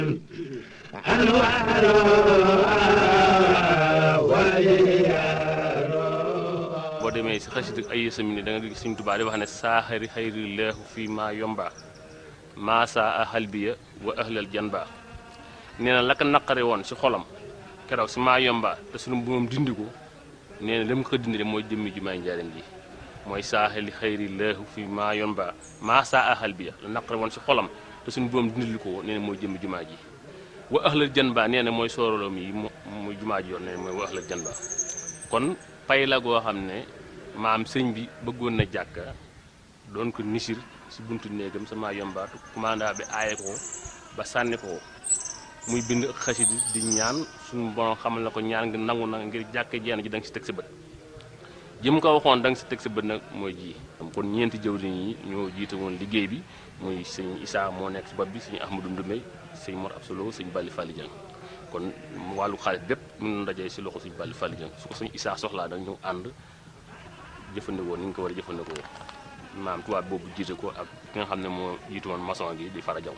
boo demee si xasida ay sami ne da nga gis Sëñ Tuubaa di wax ne saaxari xayri leexu fii maa yomba maa saa a xalbiya wa ahlal janba nee na la ko naqare woon si xolam keroog si maa yomba te sunu moom dindi ko nee na lam ko dindi de mooy jëmmi jumaay njaareem ji mooy saaxali xayri leexu fii maa yomba maa saa a xalbiya la naqare woon si xolam te suñu boom dindil ko nee na mooy jëmmi jumaa ji wa ahlal janba nee na mooy sooroloom yi muy jumaa ji yoon nee na mooy wa ahlal janba kon pay la goo xam ne maam sëñ bi bëggoon na jàkka doon ko nisir si buntu néegam sama yombaatu commanda bi aaye ko ba sànni ko muy bind xasidi di ñaan suñu borom xamal na ko ñaan nga nangu na ngir jàkke jeen ji da nga si teg sa bët jëm ko waxoon da nga si teg sa bët nag mooy ji kon ñeenti jëwriñ yi ñoo jiite woon liggéey bi muy sëñ Issa moo nekk si bopp bi sëñ Ahmadou Ndoumé sëñ Mor Absolo sëñ Bali Fally Dieng kon wàllu xaalis bépp mën na dajee si loxo sëñ Bali Fally Dieng su ko sëñ Issa soxlaa da ñu ànd jëfandikoo ni nga ko war a jëfandikoo maam tubaab boobu jiite ko ak ki nga xam ne moo jiitu woon maçon gi di fara jaw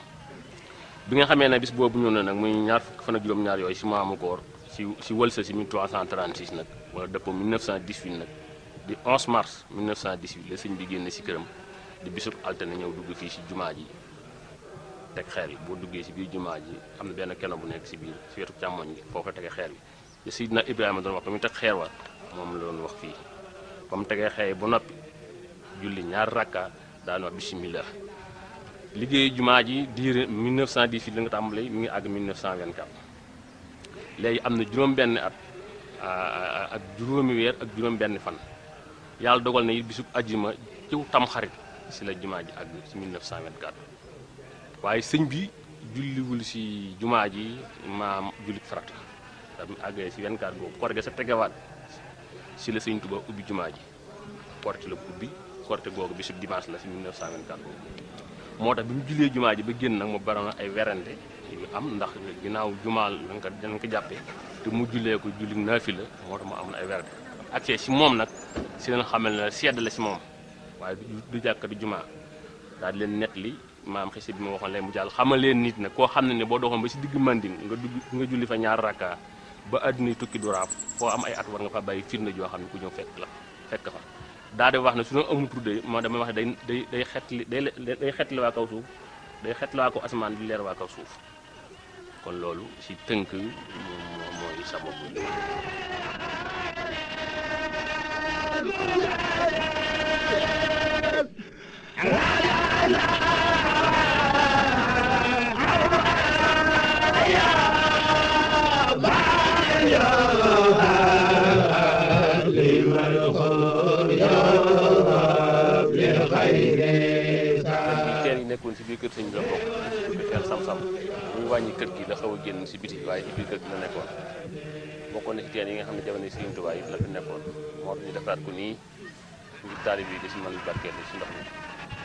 bi nga xamee ne bis boobu ñëw na nag muy ñaar fukk fan ak juróom-ñaar yooyu si maamu koor si si wëlsa si 1336 nag wala dëppoo 1918 nag di 11 mars 1918 la sëñ bi génne si këram di bisub altine ñëw dugg fii si jumaa ji teg xeer yi boo duggee si biir jumaa ji am na benn keno bu nekk si biir si wetu càmmoñ gi foofu la tege xeer bi te Sidna Ibrahima doon wax ba muy teg xeer wa moom la doon wax fii ba mu tegee xeer ba noppi julli ñaar rakka daan wax bisimilah liggéeyu jumaa ji diire 1918 la nga tàmbalee mi ngi àgg 1924 léegi am na juróom-benn at ak juróomi weer ak juróom-benn fan yàlla dogal na it bisub ajjuma ciw tam xarit si la jumaa ji àgg si 1924 waaye sëñ bi julliwul si jumaa ji maam jullit farata da mu àggee si 24 boobu korte sa tegewaat si la sëñ Tuba ubbi jumaa ji korte la ubbi korte googu bisub dimanche la si 1924 boobu moo tax bi mu jullee jumaa ji ba génn nag mu baroon ay werante yu am ndax ginnaaw jumaa lañ ko dañ ko jàppee te mu jullee ko julli naafi la moo tax mu am na ay werante accès si moom nag si leen xamal ne sedd la si moom waaye du jàkka du jumaa daal di leen net li maam xisi bi ma waxoon leen mu jàll xamal leen nit nag koo xam ne ne boo doxoon ba si digg manding nga dugg nga julli fa ñaar rakka ba àdduna tukki du raaf foo am ay at war nga fa bàyyi firnde joo xam ne ku ñëw fekk la fekk fa daa di wax ne su ñu amul tudde moo damay wax ne day day day xetli day day xetli waa kaw suuf day xetli waa kaw asamaan di leer waa kaw suuf kon loolu si tënk moom mooy sababu teen yi nekkoon si biir kër sëñ bi la bokk di teen sam-sam muy wàññi kër gi la xaw a génn si biti waaye ci biir kër gi la nekkoon bokkoon na si teen yi nga xam ne jamono Sëriñ Tuubaa yi la fi nekkoon moo tax ñu defaraat ko nii ngir taalib yi di si mën barkeel si ndox mi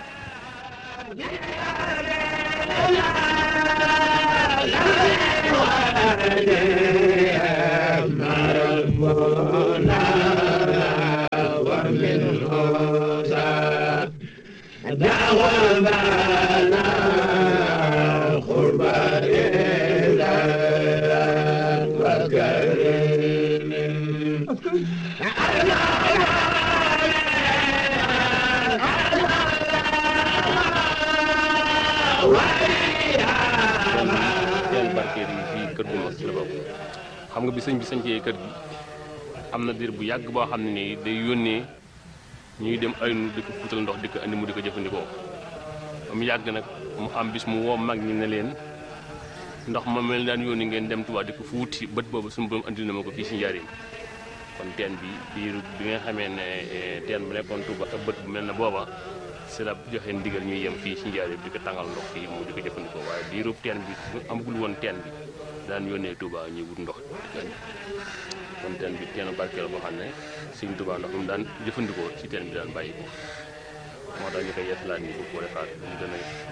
teen barkeel yi fii kër gu mag ci la bokk xam nga bi sëñ bi sañcee kër gi am na diir bu yàgg boo xam ne nii day yónnee ñuy dem ay nu di ko fuutal ndox di ko andi mu di ko jëfandikoo ba mu yàgg nag mu am bis mu woo mag ñi ne leen ndox ma mel daan yónni ngeen dem Tuubaa di ko fuuti bët boobu suñu borom andi na ma ko fii si njariñ kon teen bi diiru bi nga xamee ne teen bu nekkoon Tuuba ak bët bu mel ne booba si la joxe ndigal ñuy yem fii si njariñ di ko tàngal ndox fii mu di ko jëfandikoo waaye diiru teen bi amagul woon teen bi daan yónnee Tuuba ñuy wut ndox di ko andi kon teen bi teenu barkeel boo xam ne Sëñ Tuuba ndox mu daan jëfandikoo si teen bi daan bàyyi ko moo tax ñu koy yeesalaat nii bu ko defaat mu gën a